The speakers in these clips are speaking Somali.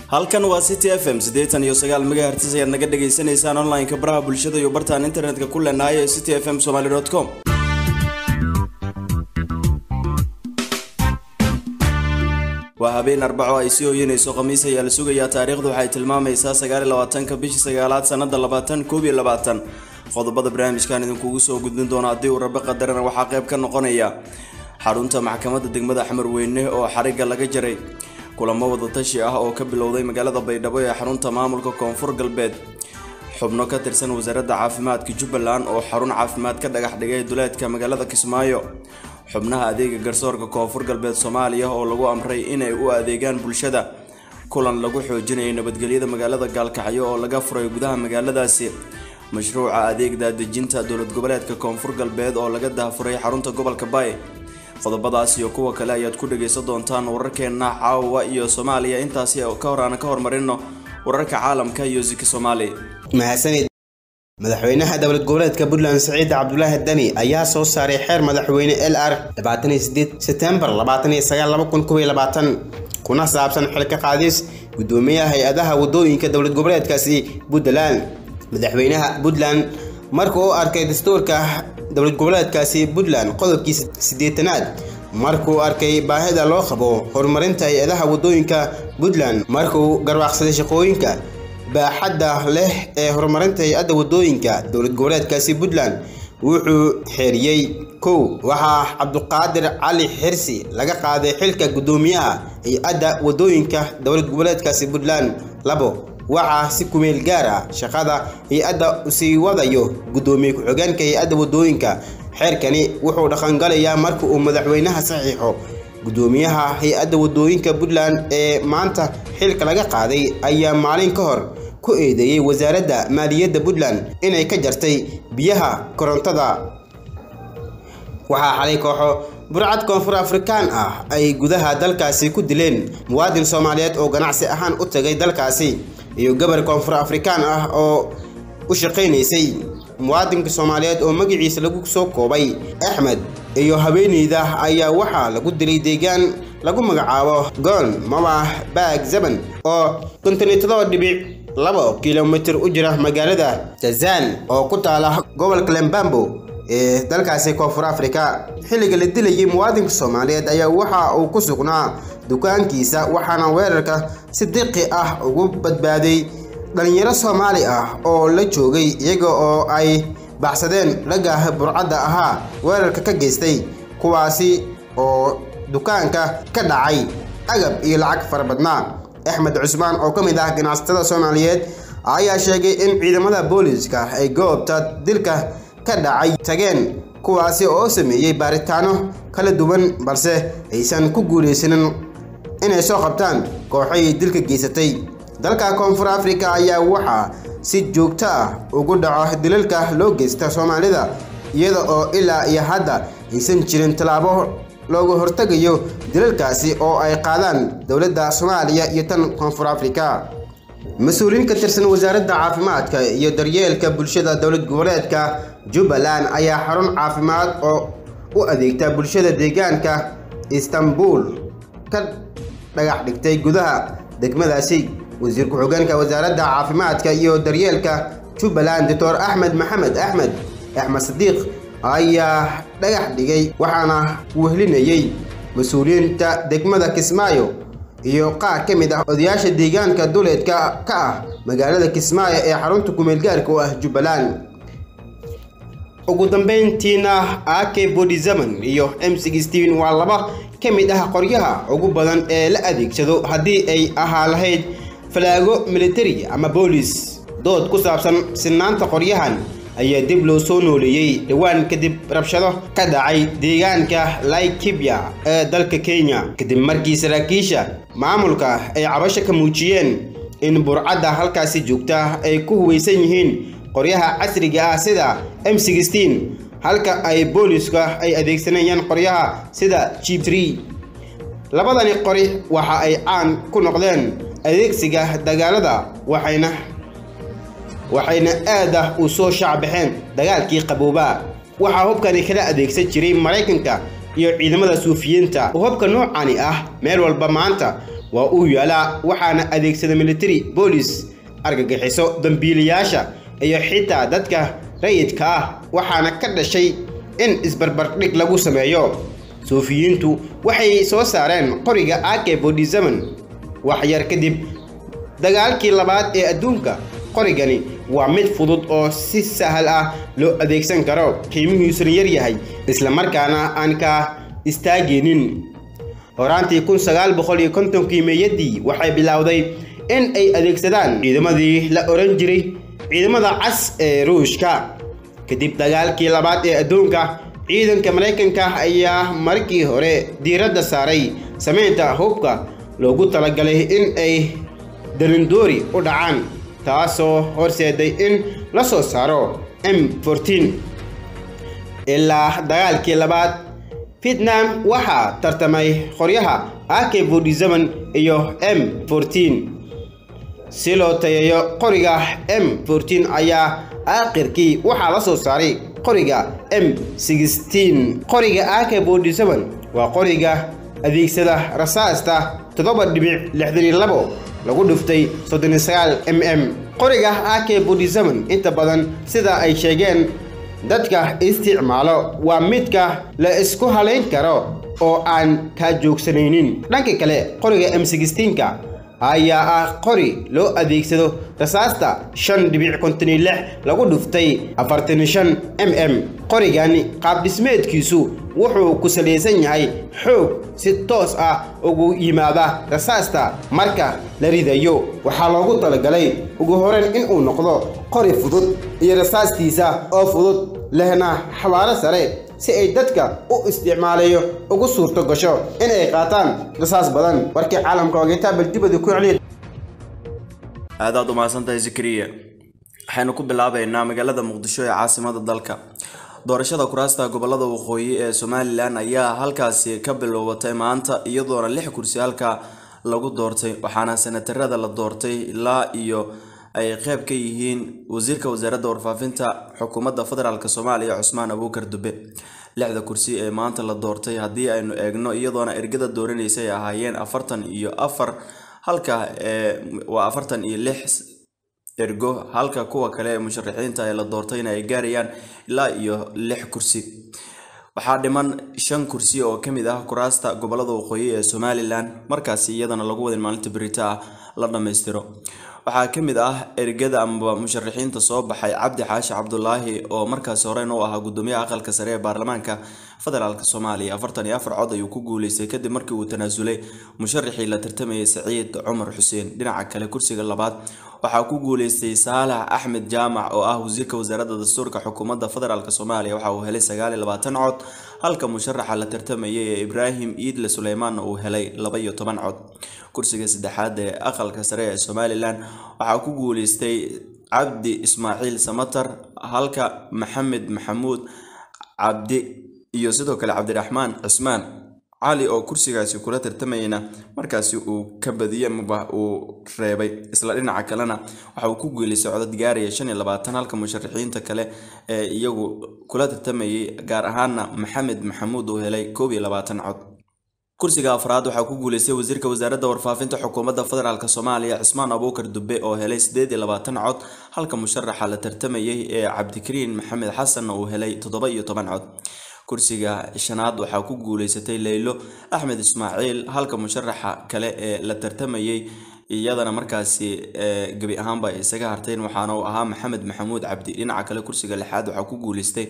halkan waa city f m siddeetan iyo sagaal megahertis ayaad naga dhagaysanaysaan online-ka baraha bulshada iyo bartaan internetka ku leenahay ee city f m somaly com waa habeen arbaco ay sii hoyanayso khamiis ayaa la sugayaa taariikhdu waxay tilmaamaysaa sagaal iyo labaatanka bishii sagaalaad sanada labaatan koob iyo labaatan qodobada barnaamijkan idinkugu soo gudbin doono haddii uu rabe qadarana waxaa qayb ka noqonaya xarunta maxkamadda degmada axmer weyne oo xariga laga jaray kulamo wadatashi ah oo ka bilowday magaalada baydhabo ee xarunta maamulka koonfur galbeed xubno ka tirsan wasaaradda caafimaadka jubbaland oo xarun caafimaad ka dhagax dhigay duleedka magaalada kismaayo xubnaha adeega garsoorka koonfur galbeed soomaaliya oo lagu amray inay u adeegaan bulshada kulan lagu xoojinayay nabadgelyada magaalada gaalkacyo oo laga furay gudaha magaaladaasi mashruuca adeeg daadejinta dowlad goboleedka koonfur galbeed oo laga daafuray xarunta gobolka baay qodobadaas iyo kuwa kale ayaad ku dhagaysan doontaan wararkeena caawa iyo soomaaliya intaasi ka hor aan ka hormarino wararka caalamka iyo ziki soomaali mahadsanid madaxweynaha dowlad goboleedka puntland siciid cabdulaahi dani ayaa soo saaray xeer madaxweyne l r setembar kuna saabsan xilka qaadis gudoomiyaha hay-adaha wadooyinka dowlad goboleedkaasi puntland madaxweynaha puntland marka uu arkay dastuurka dowlad goboleedkaasi puntland qodobkiisa siddeetanaad markuu arkay baahida loo qabo horumarinta hay-adaha wadooyinka puntland markuu garwaaqsaday shaqooyinka baaxadda leh ee horumarinta hay-adda wadooyinka dowlad goboleedkaasi puntland wuxuu xeeriyey kow waxaa cabduqaadir cali xirsi laga qaaday xilka guddoomiyaha hay-adda wadooyinka dowlad goboleedkaasi puntland labo waxaa si kumeel gaar ah shaqada hay-adda usii wadayo guddoomiye ku-xigeenka hay-adda wadooyinka xeerkani wuxuu dhaqangalayaa marka uu madaxweynaha saxiixo guddoomiyaha hay-adda wadooyinka puntland ee maanta xilka laga qaaday ayaa maalin ka hor ku eedeeyey wasaaradda maaliyadda puntland inay ka jartay biyaha korontada waxaa xalay kooxo burcad koonfur afrikaan ah ay gudaha dalkaasi ku dileen muwaadin soomaaliyeed oo ganacsi ahaan u tagay dalkaasi iyo gabar koonfur afrikaan ah oo u shaqaynaysay muwaadinka soomaaliyeed oo magaciisa lagu soo koobay axmed iyo haweeneyda ayaa waxaa lagu dilay deegaan lagu magacaabo goon mawah baag zeban oo konton iyo todoba dhibic labo kilomitir u jira magaalada jazaan oo ku taala gobolka lembambo ee dalkaasi koonfur afrika xilliga la dilayay muwaadinka soomaaliyeed ayaa waxa uu ku sugnaa dukaankiisa waxaana weerarka si diqi ah ugu badbaaday dhalinyaro soomaali ah oo la joogay iyaga oo ay baxsadeen ragga burcadda ahaa weerarka ka geystay kuwaasi oo dukaanka ka dhacay agab iyo lacag fara badnaa axmed cusmaan oo ka mid ah ganacsatada soomaaliyeed ayaa sheegay in ciidamada booliiska ay goobta dilka ka dhacay tageen kuwaasi oo sameeyey baaritaano kala duwan balse aysan ku guulaysanin inay soo qabtaan kooxay dilka geysatay dalka koonfur afrika ayaa waxaa si joogto ah ugu dhaco dilalka loo geysta soomaalida iyada oo ilaa iyo hadda aysan jirin tallaabo looga hortegayo dilalkaasi oo ay qaadaan dowladda soomaaliya iyo tan koonfur afrika mas-uuliyiin ka tirsan wasaaradda caafimaadka iyo daryeelka bulshada dowlad goboleedka jubbaland ayaa xarun caafimaad oo u adeegta bulshada deegaanka istanbul ka dhagax dhigtay gudaha degmadaasi wasiir ku-xigeenka wasaaradda caafimaadka iyo daryeelka jubbaland doctor axmed maxamed axmed axmed sadiiq ayaa dhagax dhigay waxaana wehlinayey mas-uuliyiinta degmada kismaayo iyo qaar ka mid ah odayaasha deegaanka duleedka ka ah magaalada kismaayo ee xarunta kumeelgaarka u ah jubbaland ugu dambeyntiina ak bodizaman iyo m sixteen waa laba ka mid ah qoryaha ugu badan ee la adeegsado haddii ay ahaa lahayd falaago militari ama boolis dood ku saabsan sinaanta qoryahan ayaa dib loo soo nooleeyey dhowaan kadib rabshado ka dhacay deegaanka laikibya ee dalka kenya kadib markii saraakiisha maamulka ay cabasho ka muujiyeen in burcadda halkaasi joogta ay ku huwaysan yihiin qoryaha casriga ah sida m sixteen halka ay booliska ay adeegsanayaan qoryaha sida g tree labadani qori waxa ay caan ku noqdeen adeegsiga dagaalada waxayna waxayna aad ah u soo shaacbaxeen dagaalkii qabooba waxaa hubkani kala adeegsan jiray maraykanka iyo ciidamada suufiyiinta hubka noocani ah meel walba maanta waa uu yaalaa waxaana adeegsada military boolis argagixiso dambiilayaasha iyo xitaa dadka rayidka ah waxaana ka dhashay in isbarbardhig lagu sameeyo suufiyiintu waxay soo saareen qoriga ak bodhisaman wax yar kadib dagaalkii labaad ee adduunka qorigani waa mid fudud oo si sahal ah loo adeegsan karo qiimihiisuna yar yahay islamarkaana aan ka istaagaynin horaantii kun sagaal boqol iyo kontonkii meeyadii waxay bilowday in ay adeegsadaan ciidamadii la oran jiray ciidamada cas ee ruushka kadib dagaalkii labaad ee adduunka ciidanka maraykanka ayaa markii hore diiradda saaray samaynta hubka loogu talagalay in ay dalindoori u dhacaan taasoo horseeday in la soo saaro m ilaa dagaalkii labaad vietnam waxaa tartamay qoryaha ak bodhisaman iyo m si loo tayeeyo qoriga m ayaa aakhirkii waxaa la soo saaray qoriga m qoriga ak bodhisaman waa qoriga adeegsada rasaasta toddoba dhibic lixdan iyo labo lagu dhuftay soddon iyo sagaal m m qoriga ak bodhisaman inta badan sida ay sheegeen dadka isticmaalo waa midka la isku halayn karo oo aan kaa joogsanaynin dhanka kale qoriga m ka ayaa ah qori loo adeegsado rasaasta shan dhibic konton iyo lix lagu dhuftay afartan iyo shan m m qorigani qaabdhismeedkiisu wuxuu ku salaysan yahay xoog si toos ah ugu yimaada rasaasta marka la ridayo waxaa loogu talagalay ugu horeyn inuu noqdo qori fudud iyo rasaastiisa oo fudud lehna xawaaro sare si ay dadka u isticmaalayo ugu suurto gasho in ay qaataan rasaas badan warkii caalamka ogeytaabal dibada ku celiya aadaad umahadsantahay zakariya waxaynu ku bilaabeynaa magaalada muqdisho ee caasimada dalka doorashada kuraasta gobolada waqooyi ee somalilan ayaa halkaasi ka bilowatay maanta iyadoona lix kursi halka lagu doortay waxaana senatarada la doortay ilaa iyo ay qeyb ka yihiin wasiirka wasaaradda warfaafinta xukuumadda federaalk soomaaliya cusmaan abuukar dube lixda kursi ee maanta la doortay haddii aynu eegno iyadoona ergada dooranaysa ay ahaayeen afartan iyo afar halka waa afartan iyo lix ergo halka kuwa kale ee musharaxiinta ee la doortayna ay gaarayaan ilaa iyo lix kursi waxaa dhiman shan kursi oo kamid ah kuraasta gobolada waqooyi ee somalilan markaasi iyadana lagu wadin maalinta berita ah la dhammaystiro waxaa ka mid ah ergada amaba musharaxiinta soo baxay cabdi xaashi cabdulaahi oo markaasi horeyn u ahaa gudoomiyaha aqalka sare ee baarlamaanka federaalk soomaaliya afartan iyo afar cod ayuu ku guuleystay kadib markii uu tanaasulay musharaxii la tartamayay saciid cumar xuseen dhinaca kale kursiga labaad waxaa ku guuleystay saalax axmed jaamac oo ah wasiirka wasaaradda dastuurka xukuumadda federaalk soomaaliya waxa uu helay sagaal iyo labaatan cod halka musharaxa la tartamayay ee ibraahim iidle suleymaanna uu helay laba iyo toban cod kursiga saddexaad ee aqalka sare ee somalilan waxaa ku guuleystay cabdi ismaaciil samatar halka maxamed maxamuud cabdi iyo sidoo kale cabdiraxmaan cismaan cali oo kursigaasi kula tartamayna markaasi uu ka badiyey maba uu reebay isla dhinaca kalena waxa uu ku guuleystay codad gaaraya shan iyo labaatan halka musharaxiinta kale ee iyagu kula tartamayay gaar ahaana maxamed maxamuud uu helay koob iyo labaatan cod kursiga afraad waxaa ku guuleystay wasiirka wasaaradda warfaafinta xukuumadda federaalk soomaaliya cismaan abuukar dube oo helay sideed iyo labaatan cod halka musharaxa la tartamayay ee cabdikariin maxamed xasanna uu helay toddoba iyo toban cod kursiga shanaad waxaa ku guuleysatay leylo axmed ismaaciil halka musharaxa kale ee la tartamayay iyadana markaasi gebi ahaanba ay isaga harteen waxaana uu ahaa maxamed maxamuud cabdi dhinaca kale kursiga lixaad waxaa ku guuleystay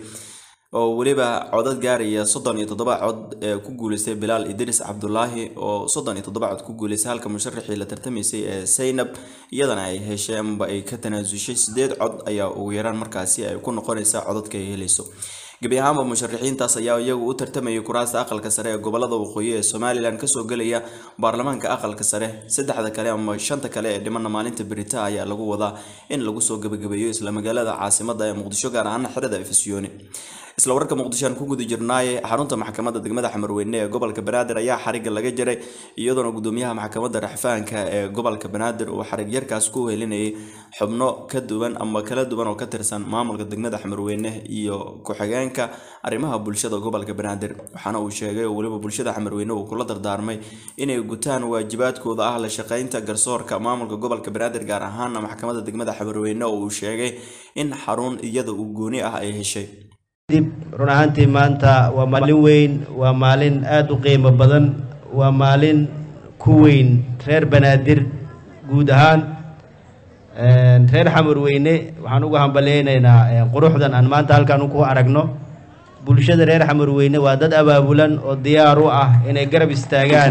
oo weliba codad gaaraya soddon iyo toddoba cod ee ku guuleystay bilaal idris cabdulaahi oo soddon iyo toddoba cod ku guuleystay halka musharaxii la tartamaysay ee saynab iyadana ay heshay amaba ay ka tanaasushay sideed cod ayaa ugu yaraan markaasi ay ku noqonaysaa codadka ay helayso gebi ahaanba musharaxiintaas ayaa iyagu u tartamayay kuraasta aqalka sare ee gobolada waqooyi ee somalilan kasoo gelaya baarlamaanka aqalka sare saddexda kale ama shanta kale ee dhimana maalinta berita ayaa lagu wadaa in lagu soo gebagabeeyo isla magaalada caasimada ee muqdisho gaar ahaana xerada efesyooni isla wararka muqdisho aan ku guda jirnaaye xarunta maxkamadda degmada xamarweyne ee gobolka banaadir ayaa xariga laga jaray iyadoona gudoomiyaha maxkamadda raxfaanka ee gobolka banaadir uu xarig yarkaas ku helinayay xubno ka duwan ama kala duwan oo ka tirsan maamulka degmada xamarweyne iyo ku-xigeenka arrimaha bulshada gobolka banaadir waxaana uu sheegay oo weliba bulshada xamarweyne uu kula dardaarmay inay gutaan waajibaadkooda ah la shaqeynta garsoorka maamulka gobolka banaadir gaar ahaana maxkamadda degmada xamarweyne oo uu sheegay in xarun iyada uu gooni ah ay heshay dib run ahaantii maanta waa maalin weyn waa maalin aada u qiimo badan waa maalin ku weyn reer banaadir guud ahaan reer xamarweyne waxaan uga hambaleynaynaa quruxdan aan maanta halkaan ku aragno bulshada reer xamarweyne waa dad abaabulan oo diyaar u ah inay garab istaagaan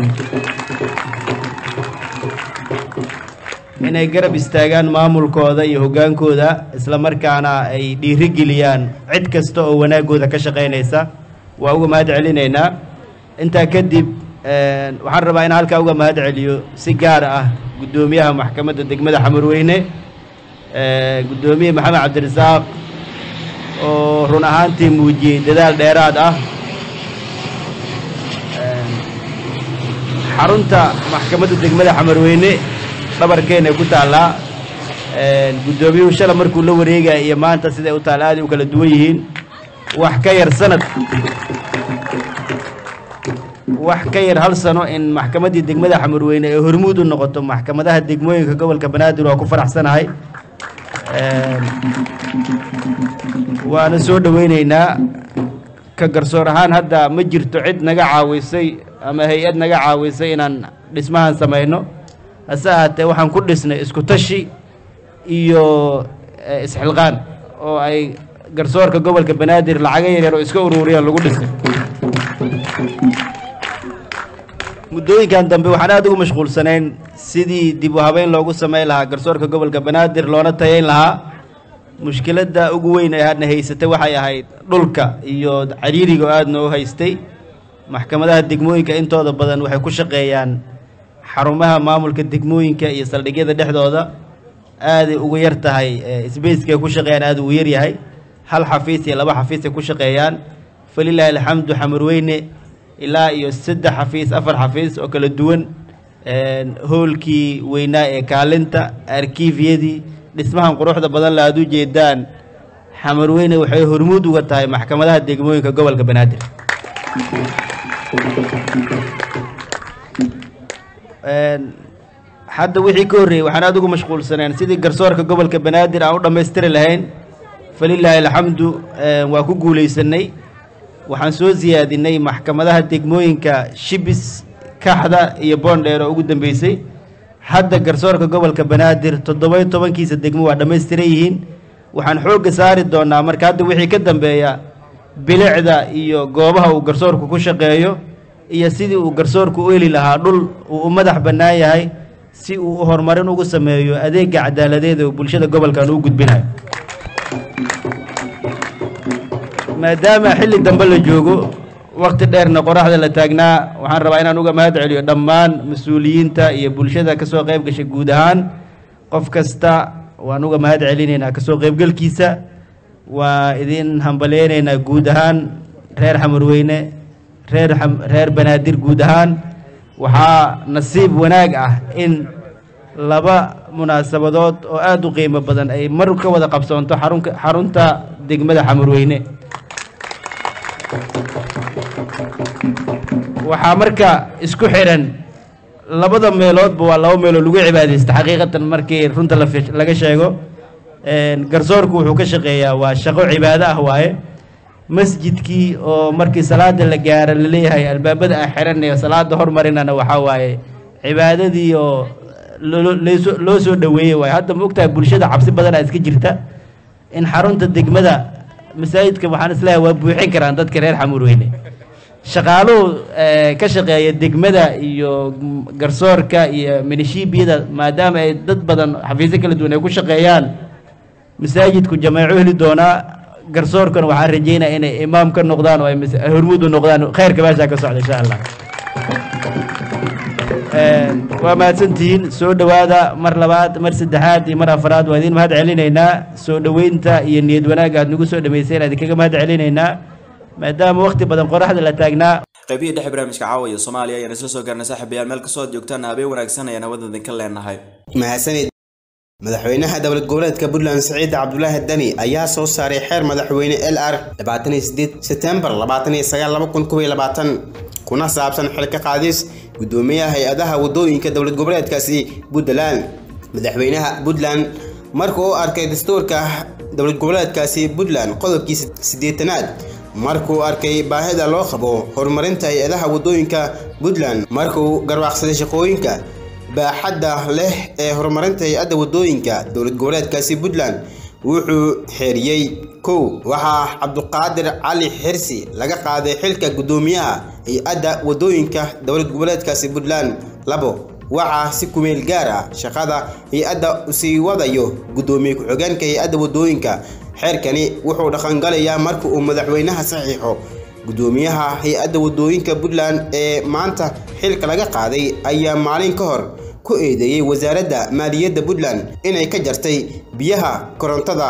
inay garab istaagaan maamulkooda iyo hoggaankooda isla markaana ay dhiirigeliyaan cid kasta oo wanaaggooda ka shaqaynaysa waa uga mahad celinaynaa intaa kadib waxaan rabaa in halkaa uga mahad celiyo si gaar ah guddoomiyaha maxkamadda degmada xamarweyne guddoomiye maxamed cabdirasaaq oo run ahaantii muujiyey dadaal dheeraad ah xarunta maxkamadda degmada xamarweyne dhabarkeena ku taallaa guddoomiyuhu shala markuu la wareegaya iyo maanta siday u taalla aaday u kala duwan yihiin wax ka yar sanad wax ka yar hal sano in maxkamaddii degmada xamarweyne ee hormuud u noqoto maxkamadaha degmooyinka gobolka banaadir waa ku faraxsanahay waana soo dhoweyneynaa ka garsoor ahaan hadda ma jirto cid naga caawisay ama hay-ad naga caawisay inaan dhismahan samayno hase ahaatee waxaan ku dhisnay isku tashi iyo isxilqaan oo ay garsoorka gobolka banaadir lacaga yaryar oo iska uruuriyaan lagu dhisay muddooyinkan dambe waxaan aada ugu mashquulsanayn sidii dib u habeyn loogu samayn lahaa garsoorka gobolka banaadir loona tayayn lahaa mushkiladda ugu weyn ee hadna haysatay waxay ahayd dhulka iyo cariiriga oo aadna u haystay maxkamadaha degmooyinka intooda badan waxay ku shaqeeyaan xarumaha maamulka degmooyinka iyo saldhigyada dhexdooda aaday ugu yar tahay sbacekay ku shaqeeyaan aada ugu yar yahay hal xafiis iyo laba xafiisay ku shaqeeyaan falilaahi alxamdu xamarweyne ilaa iyo saddex xafiis afar xafiis oo kala duwan hoolkii weynaa ee kaalinta arkiifyadii dhismahan quruxda badan la aada u jeedaan xamarweyne waxay hormuud uga tahay maxkamadaha degmooyinka gobolka banaadir hadda wixii ka horreeyey waxaan aada ugu mashquulsaneen sidii garsoorka gobolka banaadir aan u dhammaystiri lahayn falilaahi alxamdu waa ku guulaysanay waxaan soo siyaadinay maxkamadaha degmooyinka shibis kaxda iyo boondheer oo ugu dambeysay hadda garsoorka gobolka banaadir toddoba-iyo tobankiisa degmo waa dhammaystiran yihiin waxaan xoogga saari doonaa marka hadda wixii ka dambeeya bilicda iyo goobaha uu garsoorku ku shaqeeyo iyo sidii uu garsoorku u heli lahaa dhul uu u madax bannaan yahay si uu horumarin ugu sameeyo adeega cadaaladeed oo bulshada gobolkan uu gudbinayo maadaama xilli dambe la joogo wakti dheerna qoraxda la taagnaa waxaan rabaa inaan uga mahad celiyo dhammaan mas-uuliyiinta iyo bulshada ka soo qayb gashay guud ahaan qof kasta waan uga mahad celinaynaa kasoo qaybgalkiisa waa idin hambaleynaynaa guud ahaan reer xamarweyne reer reer banaadir guud ahaan waxaa nasiib wanaag ah in laba munaasabadood oo aada u qiimo badan ay mar ka wada qabsoonto xarunka xarunta degmada xamarweyne waxaa marka isku xiran labada meeloodba waa laba meelood lagu cibaadaysta xaqiiqatan markii runta laga sheego garsoorku wuxuu ka shaqeeyaa waa shaqo cibaado ah waaye masjidkii oo markii salaada la gaaro laleeyahay albaabada ah xiranaya salaada hormarinana waxaa waaye cibaadadii oo loo soo dhoweeyey waaye hadda ma ogtahay bulshada cabsi badanaa iska jirta in xarunta degmada masaajidka waxaan isleeyahay waa buuxin karaan dadka reer xamuurweyne shaqaaluhu ka shaqeeya degmada iyo garsoorka iyo minishiibiyada maadaama ay dad badan xafiisyo kala duwan ay ku shaqeeyaan masaajidku jameeco heli doonaa garsoorkana waxaan rajeynaya inay imaam ka noqdaan oo ay hormuud u noqdaan khayrka meeshaa ka socda insha allah waa mahadsantihiin soo dhowaada mar labaad mar saddexaad iyo mar afaraad waa idiin mahad celinaynaa soo dhoweynta iyo niyad wanaagga aad nagu soo dhameyseen aan idinkaga mahad celinaynaa maadaama waqti badan qoraxda la taagnaa qaybihii dhexe barnaamijka caawiya soomaaliya ayaan isla soo gaarnay saaxiibayaal meel kastoo aad joogtaan habeen wanaagsan ayaan hawada idinka leenahay mahadsanid madaxweynaha dowlad goboleedka puntland siciid cabdulaahi dani ayaa soo saaray xeer madaxweyne l r setembar kuna saabsan xilka qaadis gudoomiyaha hay-adaha wadooyinka dowlad goboleedkaasi puntland madaxweynaha puntland marka uu arkay dastuurka dowlad goboleedkaasi puntland qodobkiisa siddeetanaad markuu arkay baahida loo qabo horumarinta hay-adaha wadooyinka puntland markuu garwaaqsaday shaqooyinka baaxadda leh ee horumarinta hay-adda wadooyinka dowlad goboleedkaasi puntland wuxuu xeeriyey kow waxaa cabduqaadir cali xirsi laga qaaday xilka gudoomiyaha hay-adda wadooyinka dowlad goboleedkaasi puntland labo waxaa si kumeel gaar ah shaqada hay-adda usii wadayo gudoomiye ku-xigeenka hay-adda wadooyinka xeerkani wuxuu dhaqangalayaa marka uu madaxweynaha saxiixo gudoomiyaha hay-adda wadooyinka puntland ee maanta xilka laga qaaday ayaa maalin ka hor ku eedeeyey wasaaradda maaliyadda puntland inay ka jartay biyaha korontada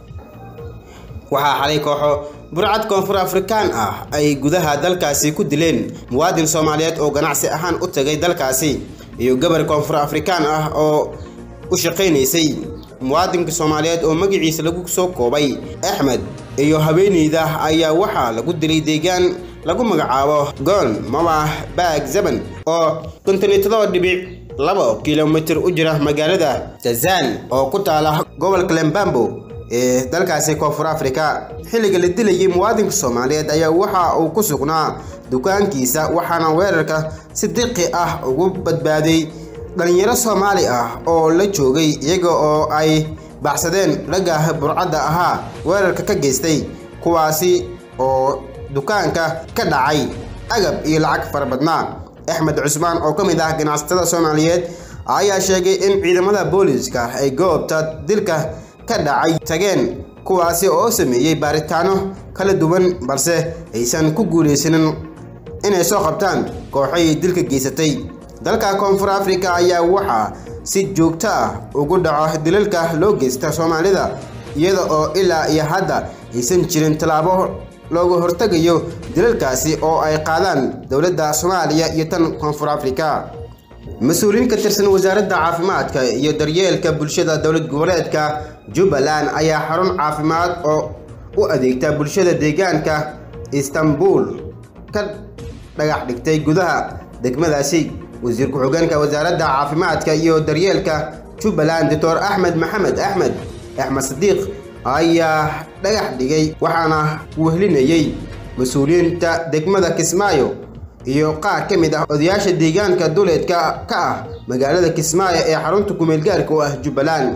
waxaa xalay kooxo burcad koonfur afrikaan ah ay gudaha dalkaasi ku dileen muwaadin soomaaliyeed oo ganacsi ahaan u tagay dalkaasi iyo gabar koonfur afrikaan ah oo u shaqaynaysay muwaadinka soomaaliyeed oo magaciisa lagu soo koobay axmed iyo haweeneyda ayaa waxaa lagu dilay deegaan lagu magacaabo goon mawah baag zaban oo kontonitadoo dhibic labo kilomitir u jira magaalada jazaan oo ku taala gobolka lembambo ee dalkaasi koonfur afrika xilliga la dilayay muwaadinka soomaaliyeed ayaa waxa uu ku sugnaa dukaankiisa waxaana weerarka si diqi ah ugu badbaaday dhalinyaro soomaali ah oo la joogay iyaga oo ay baxsadeen ragga burcadda ahaa weerarka ka geystay kuwaasi oo dukaanka ka dhacay agab iyo lacag fara badnaa axmed cusmaan oo ka mid ah ganacsatada soomaaliyeed ayaa sheegay in ciidamada booliiska ay goobta dilka ka dhacay tageen kuwaasi oo sameeyey baaritaano kala duwan balse aysan ku guulaysanin inay soo qabtaan kooxay dilka geysatay dalka koonfur afrika ayaa waxaa si joogto ah ugu dhaco dilalka loo geysta soomaalida iyada oo ilaa iyo hadda aysan jirin tallaabo looga hortegayo dilalkaasi oo ay qaadaan dowladda soomaaliya iyo tan koonfur afrika mas-uuliyiin ka tirsan wasaaradda caafimaadka iyo daryeelka bulshada dowlad goboleedka jubbaland ayaa xarun caafimaad oo u adeegta bulshada deegaanka istanbul ka dhagax dhigtay gudaha degmadaasi wasiir ku-xigeenka wasaaradda caafimaadka iyo daryeelka jubbaland doctor axmed maxamed axmed axmed sadiiq ayaa dhagax dhigay waxaana wehlinayey mas-uuliyiinta degmada kismaayo iyo qaar ka mid ah odayaasha deegaanka duleedka ka ah magaalada kismaayo ee xarunta kumeelgaarka u ah jubbaland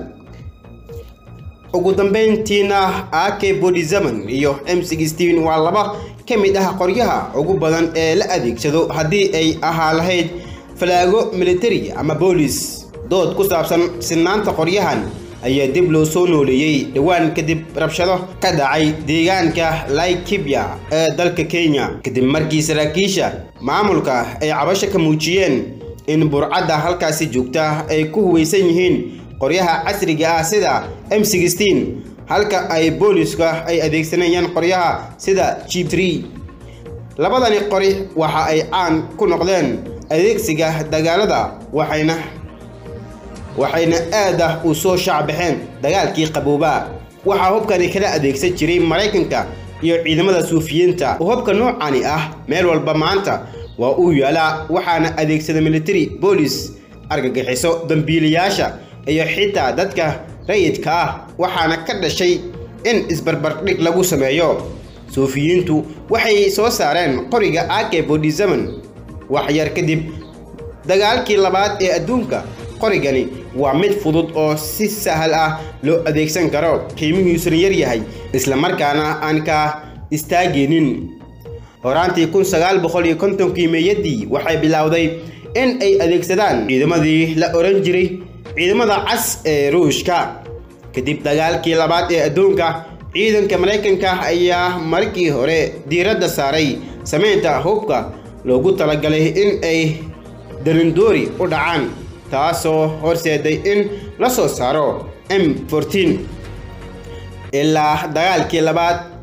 ugu dambeyntiina ak bodizaman iyo m sixteen waa laba ka mid ah qoryaha ugu badan ee la adeegsado haddii ay ahaa lahayd falaago militari ama boolis dood ku saabsan sinaanta qoryahan ayaa dib loo soo nooleeyey dhowaan kadib rabshado ka dhacay deegaanka laikibya ee dalka kenya kadib markii saraakiisha maamulka ay cabasho ka muujiyeen in burcadda halkaasi joogta ay ku huwaysan yihiin qoryaha casriga ah sida m sixteen halka ay booliska ay adeegsanayaan qoryaha sida g tree labadani qori waxa ay caan ku noqdeen adeegsiga dagaalada waxayna waxayna aad ah u soo shaacbaxeen dagaalkii qaboobaa waxaa hubkani kala adeegsan jiray maraykanka iyo ciidamada suufiyiinta hubka noocani ah meel walba maanta waa uu yaalaa waxaana adeegsada military boolis argagixiso dambiilayaasha iyo xitaa dadka rayidka ah waxaana ka dhashay in isbarbardhig lagu sameeyo suufiyiintu waxay soo saareen qoriga ak bodizaman wax yar kadib dagaalkii labaad ee adduunka qorigani waa mid fudud oo si sahal ah loo adeegsan karo qiimihiisuna yar yahay islamarkaana aan ka istaagaynin horaantii kun sagaal boqol iyo kontonkii meeyadii waxay bilowday in ay adeegsadaan ciidamadii la oran jiray ciidamada cas ee ruushka kadib dagaalkii labaad ee adduunka ciidanka maraykanka ayaa markii hore diiradda saaray samaynta hubka loogu talagalay in ay darindoori u dhacaan taasoo horseeday in la soo saaro m ilaa dagaalkii labaad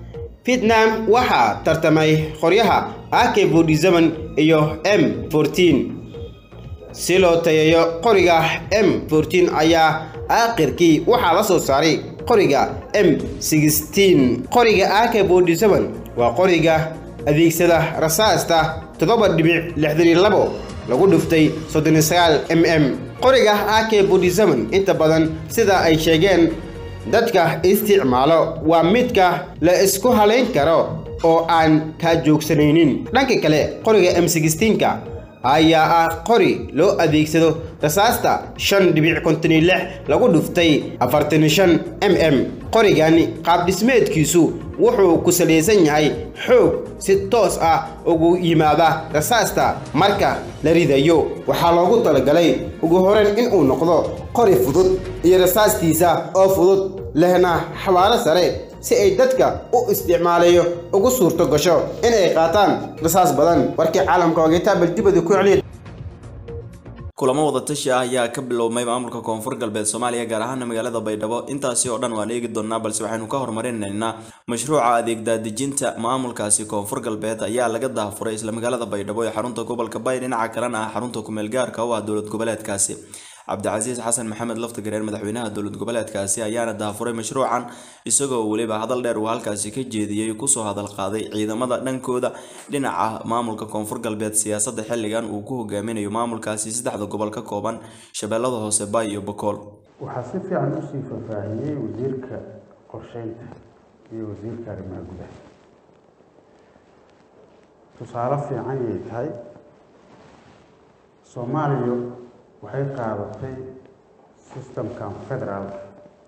vietnam waxaa tartamay qoryaha ak forty-seven iyo m fourteen si loo tayeeyo qoriga m fourteen ayaa aakhirkii waxaa la soo saaray qoriga m sixteen qoriga ak forty-seven waa qoriga adeegsada rasaasta toddoba dhibic lixdan iyo labo lagu dhuftay soddon iyo sagaal m m qoriga ak forty-seven inta badan sida ay sheegeen dadka isticmaalo waa midka la isku halayn karo oo aan kaa joogsanaynin dhanka kale qoriga m sixteenka ayaa ah qori loo adeegsado rasaasta shan dhibic konton iyo lix lagu dhuftay afartan iyo shan m m qorigani qaab dhismeedkiisu wuxuu ku salaysan yahay xoog si toos ah ugu yimaada rasaasta marka la ridayo waxaa loogu talagalay ugu horeyn inuu noqdo qori fudud iyo rasaastiisa oo fudud lehna xawaaro sare si ay dadka u isticmaalayo ugu suurto gasho inay qaataan rasaas badan warkii caalamka ogeytaabal dibada ku celiya kulamo wadatashi ah ayaa ka bilowmay maamulka koonfur galbeed soomaaliya gaar ahaana magaalada baydhabo intaasi oo dhan waan eegi doonaa balse waxaynu ka hormarinaynaa mashruuca adeeg daadejinta maamulkaasi koonfur galbeed ayaa laga daafuray isla magaalada baydhabo ee xarunta gobolka bay dhinaca kalena ah xarunta kumeel gaarka u ah dowlad goboleedkaasi cabdicasiis xasan maxamed laftagareen madaxweynaha dowlad goboleedkaasi ayaana daafuray mashruucan isagoo weliba hadal dheer uu halkaasi ka jeediyey kusoo hadal qaaday ciidamada dhankooda dhinaca maamulka koonfur galbeed siyaasadda xilligan uu ku hogaaminayo maamulkaasi saddexda gobol ka kooban shabeellada hoose baay iyo bokool waxaa si fiican usii faahfaahiyey wasiirka qorsheynta iyo wasiirka arrimaha gudaha tusaale fiican yay tahay soomaaliya waxay qaadatay systemkan federaalka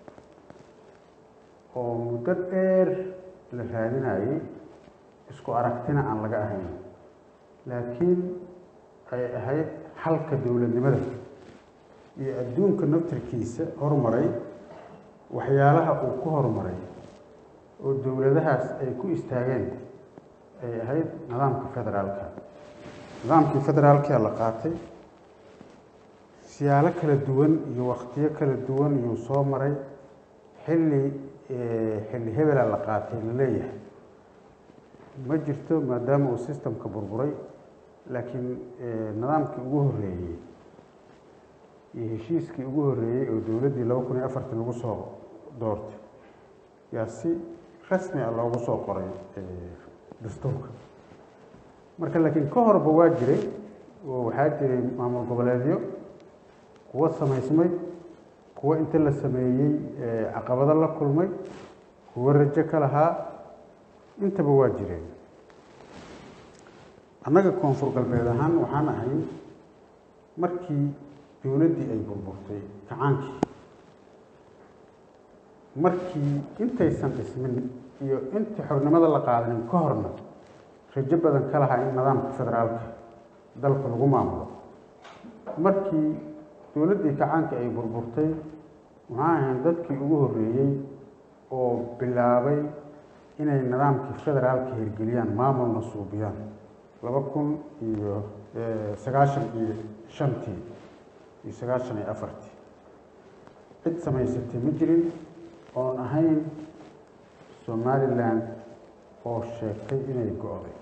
oo muddo dheer la raadinayay isku aragtina aan laga ahayn laakiin ay ahayd xalka dowladnimada iyo adduunka naftarkiisa horumaray waxyaalaha uu ku horumaray oo dowladahaas ay ku istaageen ay ahayd nidaamka federaalka nidaamkii federaalkaa la qaatay siyaalo kala duwan iyo waktiyo kala duwan iyuu soo maray xilli xilli hebela la qaatay la leeyahay ma jirto maadaama uu systemka burburay laakiin nidaamkii ugu horreeyey iyo heshiiskii ugu horreeyey oo dowladdii laba kun iyo afartan lagu soo doortay yaa si rasmi ah loogu soo qoray dastuurka marka laakiin ka horba waa jiray oo waxaa jiray maamul goboleedyo kuwo samaysmay kuwo inta la sameeyey caqabado la kulmay kuwo rajo ka lahaa intaba waa jireen annaga koonfur galbeed ahaan waxaan ahay markii dowladdii ay burburtay kacaankii markii intaysan dhismin iyo intii xornimada la qaadanin ka horna rajo badan ka lahaa in nidaamka federaalka dalka lagu maamulo markii dowladdii kacaanka ay burburtay waxaan ahayn dadkii ugu horreeyey oo bilaabay inay nidaamkii federaalka hirgeliyaan maamulna suubiyaan laba kun iyo sagaashan iyo shantii iyo sagaashan iyo afartii cid samaysatay ma jirin oon ahayn somalilan oo sheegtay inay go-day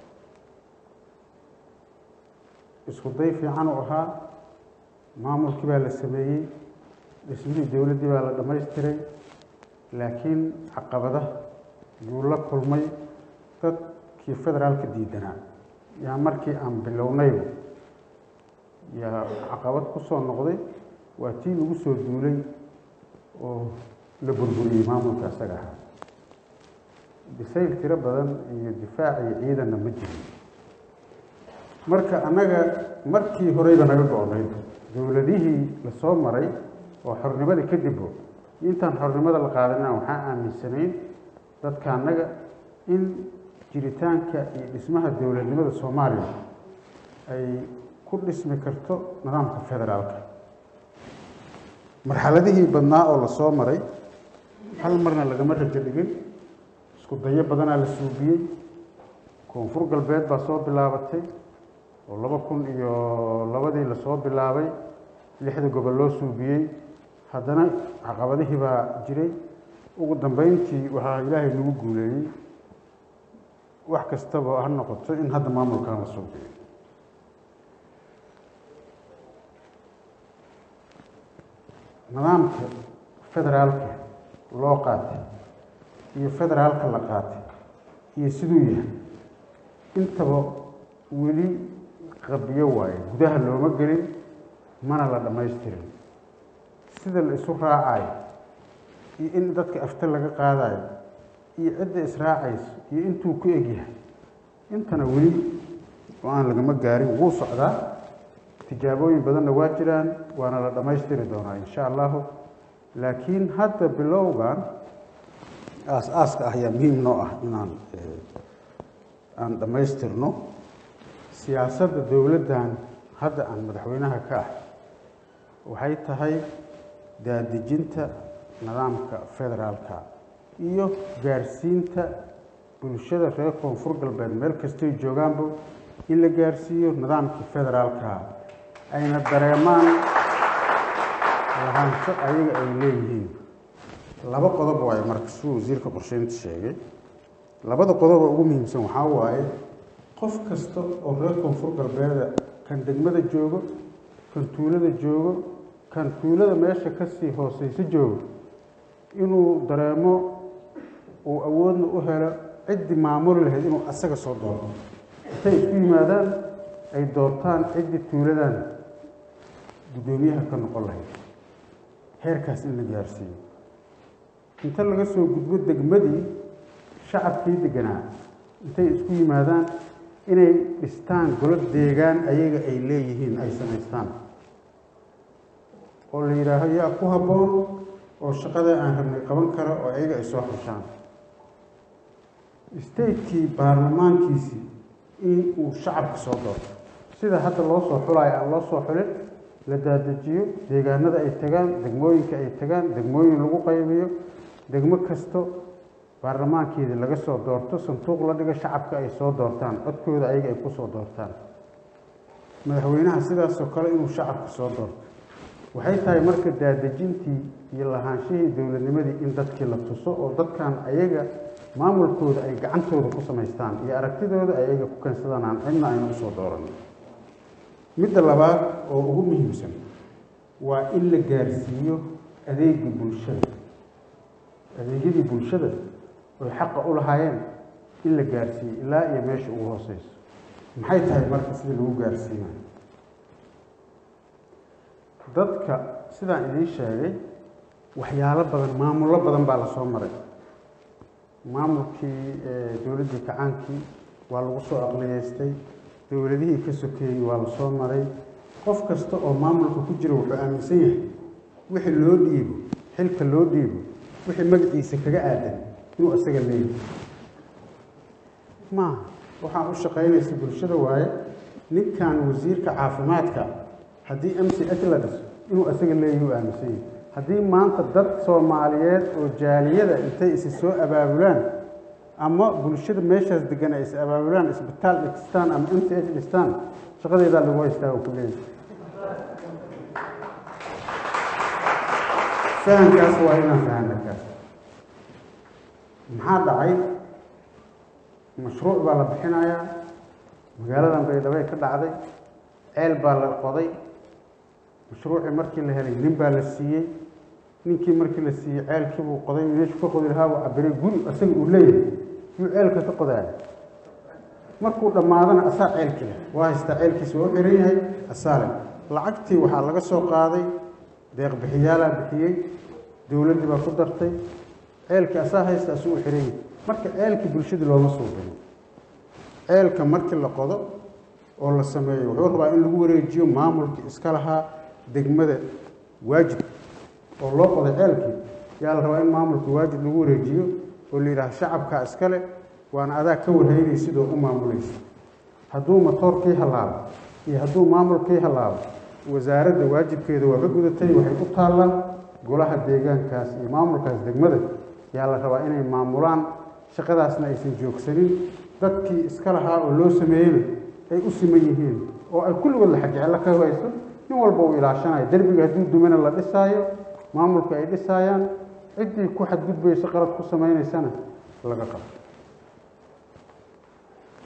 isku day fiican u ahaa maamulkii baa la sameeyey dhismihii dowladdii baa la dhammaystiray laakiin caqabada yuu la kulmay dadkii federaalka diidanaa yaa markii aan bilownayba yaa caqabad ku soo noqday waa tii lagu soo duulay oo la burburiyey maamulka isaga ahaa bisayl tiro badan iyo difaac iyo ciidanna ma jirin marka annaga markii horeyba naga go-nayd dowladihii lasoo maray oo xornimada kadibbo intaan xornimada la qaadanina waxaan aaminsanayn dadka annaga in jiritaanka iyo dhismaha dowladnimada soomaaliya ay ku dhismi karto nidaamka federaalka marxaladihii badnaa oo lasoo maray hal marna lagama rajo dhigin isku dayo badanaa la suubiyey koonfur galbeed baa soo bilaabatay oo laba kun iyo labadii lasoo bilaabay lixda gobol loo suubiyey haddana caqabadihii baa jiray ugu dambeyntii waxaa ilaahay nagu guuleeyey wax kastaba ha noqoto in hadda maamulkan la suuqiyo nidaamka federaalka loo qaatay iyo federaalka la qaatay iyo siduu yahay intaba weli qabiyo waaye gudaha looma gelin mana la dhammaystirin sida la isu raacayo iyo in dadka afta laga qaadayo iyo cidda israacayso iyo intuu ku egyahay intana weli oo aan lagama gaarin wuu socdaa tijaabooyin badanna waa jiraan waana la dhammaystiri doonaa insha allahu laakiin hadda bilowgan aas-aaska ah ayaa muhiim noo ah inaan aan dhammaystirno siyaasadda dowladdan hadda aan madaxweynaha ka ah waxay tahay daadejinta nidaamka federaalka iyo gaarsiinta bulshada reer koonfur galbeed meel kastoy joogaanba in la gaarsiiyo nidaamkii federaalka ayna dareemaan lahaansho ayaga ay leeyihiin laba qodob waaye marka suu wasiirka qorsheynta sheegay labada qodoba ugu muhiimsan waxaa waaye qof kasta oo reer koonfur galbeeda kan degmada joogo kan tuulada joogo kan tuulada meesha kasii hooseysa joogo inuu dareemo uu awoodna u helo ciddii maamuli lahayd inuu asaga soo doorto intay isku yimaadaan ay doortaan ciddii tuuladan guddoomiyaha ka noqon lahayd heerkaas in la gaarsiiyo inta laga soo gudbo degmadii shacabkii deganaa intay isku yimaadaan inay dhistaan golo deegaan ayaga ay leeyihiin ay samaystaan oo la yidhaaho yaa ku habboon oo shaqada aan rabnay qaban kara oo ayaga ay soo xushaan statekii baarlamaankiisii in uu shacabka soo doorto sida hadda loo soo xulayo aan loo soo xulin la daadejiyo deegaanada ay tagaan degmooyinka ay tagaan degmooyin lagu qaybiyo degmo kasto baarlamaankeedii laga soo doorto sanduuq la dhigo shacabka ay soo doortaan codkooda ayaga ay ku soo doortaan madaxweynaha sidaasoo kale inuu shacabka soo doorto waxay tahay marka daadejintii iyo lahaanshihii dowladnimadii in dadkii la tuso oo dadkan ayaga maamulkooda ay gacantooda ku samaystaan iyo aragtidooda ay ayaga ku keensadaan aan cidna ayna usoo dooranin midda labaad oo ugu muhiimsan waa in la gaarsiiyo adeegii bulshada adeegyadii bulshada oy xaqa u lahaayeen in la gaarsiiyo ilaa iyo meesha ugu hooseyso maxay tahay marka sida lagu gaarsiinayo dadka sidaan idiin sheegay waxyaalo badan maamullo badan baa lasoo maray maamulkii dowladdii kacaankii waa lagu soo aqliyeystay dowladihii ka sokeeyey waa lasoo maray qof kasta oo maamulka ku jira wuxuu aaminsan yahay wixii loo dhiibo xilka loo dhiibo wixii magaciisa kaga aadan inuu isaga leeyahay maaha waxaan u shaqaynaysa bulshada waaye ninkan wasiirka caafimaadka haddii m c h la dhiso inuu isaga leeyahay u aaminsan yahay haddii maanta dad soomaaliyeed oo jaaliyada intay isi soo abaabulaan ama bulshada meeshaas degan ay is abaabulaan isbitaal dhistaan ama m c h dhistaan shaqadeedaa lagu haystaa oo ku leeyahay fahamkaas waa inaan fahamna kaas maxaa dhacay mashruuc baa la bixinayaa magaaladan baydhabo ka dhacday ceel baa la qoday mashruucii markii la helay nin baa la siiyey ninkii markii la siiyey ceelkii buu qoday meeshu ka qodi lahaa buu cabiray guri isaga uu leeyahay yuu ceelka ka qodaaya markuu dhammaadana asaa ceelkii leh waa haystaa ceelkiisa waa u xiran yahay asaale lacagtii waxaa laga soo qaaday deeq bixiyaalaa bixiyey dowladdii baa ku dartay ceelkii asaa haysta asuu u xiran yahay marka ceelkii bulshadii looma soo gelin ceelka markii la qodo oo la sameeyo wuxuu rabaa in lagu wareejiyo maamulkii iska lahaa degmada waajib oo loo qoday ceelkii yaa la rabaa in maamulka waajib lagu wareejiyo oo la yidhaha shacabkaa iskale waana adaa ka warhaynay sidoo u maamulaysa hadduu matoorkii hallaabo iyo hadduu maamulkii hallaabo wasaaradda waajibkeeda waa ka gudatay waxay u taallaan golaha deegaankaas iyo maamulkaas degmada yaa la rabaa inay maamulaan shaqadaasna aysan joogsanin dadkii iska lahaa oo loo sameeyeyna ay u siman yihiin oo ay kulligood la xajecelo ka hayso nin walba uu ilaashanayo derbiga hadduu dumana la dhisaayo maamulka ay dhisaayaan ciddii ku xadgudbayso qalad ku samaynaysana laga qabo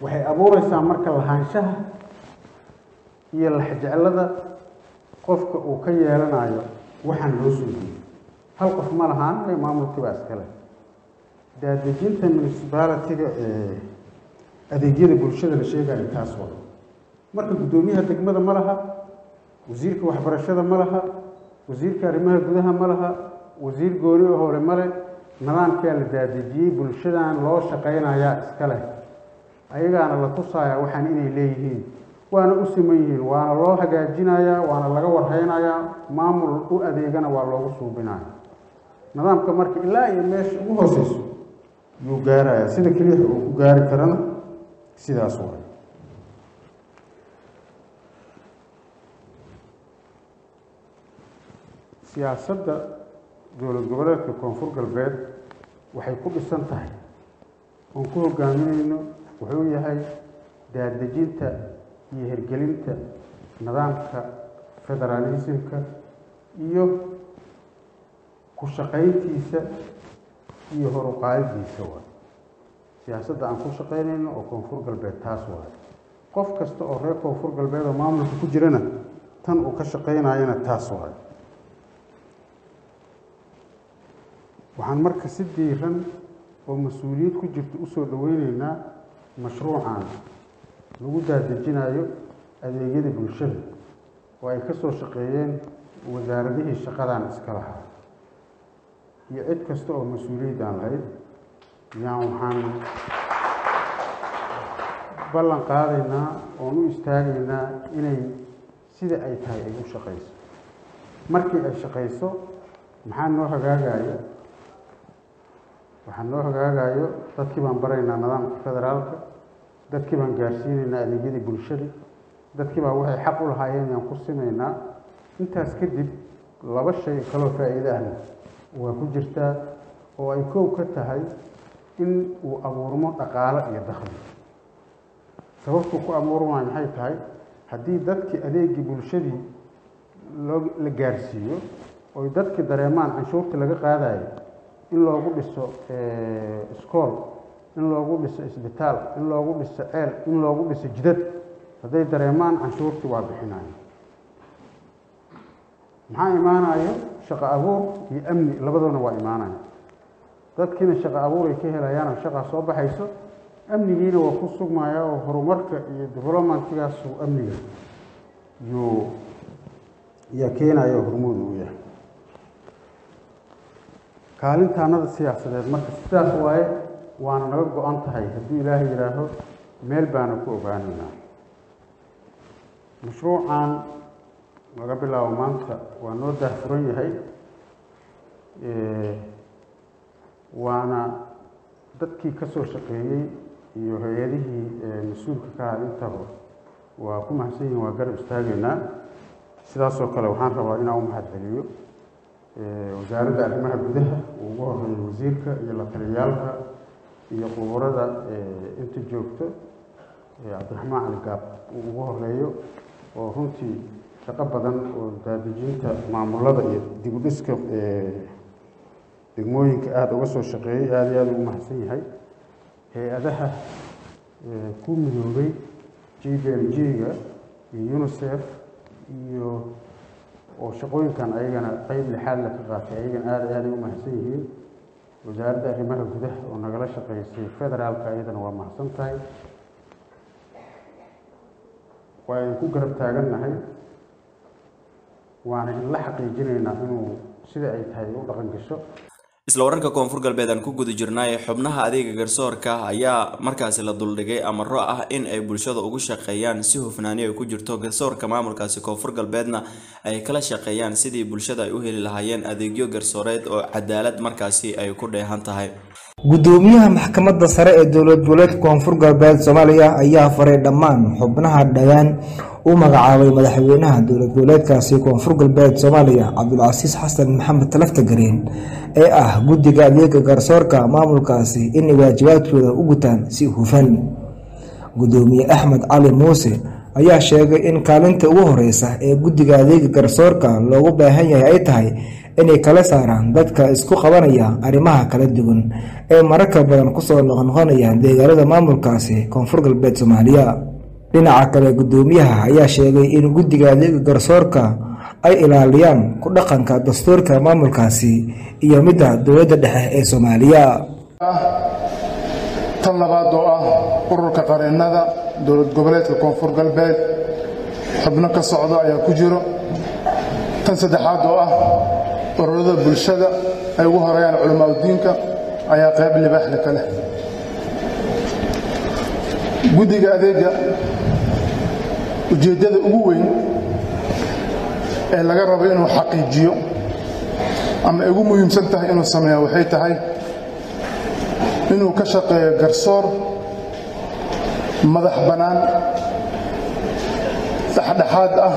waxay abuureysaa marka lahaanshaha iyo laxjeclada qofka uu ka yeelanayo waxaan loo soo jeedo hal qof ma lahaan ee maamulkiibaa iskale daadejinta municipality-ga ee adeegyada bulshada la sheegayo taas waa marka guddoomiyaha degmada ma laha wasiirka waxbarashada ma laha wasiirka arrimaha gudaha ma laha wasiir gooni oo hore male nidaamkaa la daadejiyey bulshadan loo shaqaynayaa iska leh ayagaana la tusayaa waxaan inay leeyihiin waana u siman yihiin waana loo hagaajinayaa waana laga warhaynayaa maamul u adeegana waa loogu suubinaya nidaamka marka ilaa iyo meesha ugu hooseyso yuu gaarayaa sida keliya uu ku gaari karana sidaas waay siyaasadda dowlad goboleedka koonfur galbeed waxay ku dhisan tahay oon ku hogaamineyno wuxuu yahay daadejinta iyo hirgelinta nidaamka federaalismka iyo ku shaqayntiisa iyo horuqaadidiisa waay siyaasadda aan ku shaqaynayno oo koonfur galbeed taas waay qof kasta oo reer koonfur galbeed oo maamulka ku jirana tan uu ka shaqaynayana taas waay waxaan marka si diiran oo mas-uuliyad ku jirta usoo dhaweyneynaa mashruucan lagu daadejinayo adeegyada bulshada oo ay ka soo shaqeeyeen wasaaradihii shaqadan iska lahaa iyo cid kasta oo mas-uuliyaddan lahayd yaan waxaan ballan qaadaynaa oon u istaagaynaa inay sida ay tahay ay u shaqayso markii ay shaqayso maxaa noo hagaagaya waxaa noo hagaagayo dadkii baan baraynaa nidaamka federaalka dadkii baan gaarsiinaynaa adeegyadii bulshada dadkii baa waxay xaq u lahaayeen yaan ku simaynaa intaas kadib laba shay kaloo faa'iide ahna waa ku jirtaa oo ay koow ka tahay in uu abuurmo dhaqaalo iyo dakhli sababtuu ku abuurmaayo maxay tahay haddii dadkii adeegii bulshadii loo la gaarsiiyo oy dadkii dareemaan canshuurta laga qaadayo in loogu dhiso iskool in loogu dhiso isbitaal in loogu dhiso ceel in loogu dhiso jidad hadday dareemaan canshuurtii waa bixinayo maxaa imaanayo shaqo abuur iyo amni labadoona waa imaanaya dadkiina shaqo abuur ay ka helayaanoo shaqaa soo baxayso amnigiina waa ku sugmaya oo horumarka iyo developmentgaasu amniga yuu yaa keenaya oo hormuud uu yahay kaalintaanada siyaasadeed marka sidaas waaye waana naga go-an tahay hadduu ilaahay yidhaaho meel baana ku ogaanaynaa mashruucan laga bilaabo maanta waa noo daahfuran yahay waana dadkii ka soo shaqeeyey iyo hay-adihii mas-uulka ka aha intaba waa ku mahadsan yihin waa garab istaagaynaa sidaasoo kale waxaan rabaa inaan u mahad celiyo wasaaradda arrimaha gudaha uu ugu horeeyo wasiirka iyo la taliyaalka iyo quburada inta joogto cabdiraxmaan cali gaab uu ugu horeeyo oo runtii shaqo badan oo daadejinta maamulada iyo dib u dhiska degmooyinka aada uga soo shaqeeyey aada iyo aada ugu mahadsan yahay hay-adaha ku midoobay j b l g-ga iyo unisef iyo oo shaqooyinkan ayagana qeyb lixaad la ka qaatay ayagana aada aaday u mahadsan yihiin wasaaradda arrimaha gudaha oo nagala shaqeysay federaalka ayadana waa mahadsan tahay waa idin ku garab taagannahay waana in la xaqiijinaynaa inuu sida ay tahay u dhaqan gasho isla wararka koonfur galbeed aan ku guda jirnay xubnaha adeega garsoorka ayaa markaasi la duldhigay amaro ah in ay bulshada ugu shaqeeyaan si hufnaani ay ku jirto garsoorka maamulkaasi koonfur galbeedna ay kala shaqeeyaan sidii bulshada ay u heli lahaayeen adeegyo garsooreed oo cadaalad markaasi ay ku dheehan tahay gudoomiyaha maxkamadda sare ee dowlad goboleedka koonfur galbeed soomaaliya ayaa faray dhammaan xubnaha dhowaan u magacaabay madaxweynaha dowlad goboleedkaasi koonfur galbeed soomaaliya cabdulcasiis xasan maxamed talaftagareen ee ah guddiga adeega garsoorka maamulkaasi inay waajibaadkooda u gutaan si hufan gudoomiye axmed cali muuse ayaa sheegay in kaalinta ugu horeysa ee guddiga adeega garsoorka loogu baahan yahay ay tahay inay kala saaraan dadka isku qabanaya arrimaha kala duwan ee mararka badan kusoo noqnoqonaya deegaanada maamulkaasi koonfur galbeed soomaaliya dhinaca kale guddoomiyaha ayaa sheegay in guddiga adeega garsoorka ay ilaaliyaan ku dhaqanka dastuurka maamulkaasi iyo midda dowladda dhexe ee soomaaliya tan labaad oo ah ururka qareennada dowlad goboleedka koonfur galbeed xubno ka socdo ayaa ku jiro tan saddexaad oo ah ururada bulshada ay ugu horeeyaan culamaauddiinka ayaa qayb libaaxle ka leh guddiga adeega ujeeddada ugu weyn ee laga rabo inuu xaqiijiyo ama ay ugu muhiimsan tahay inuu sameeya waxay tahay inuu ka shaqeeyo garsoor madax bannaan dhexdhexaad ah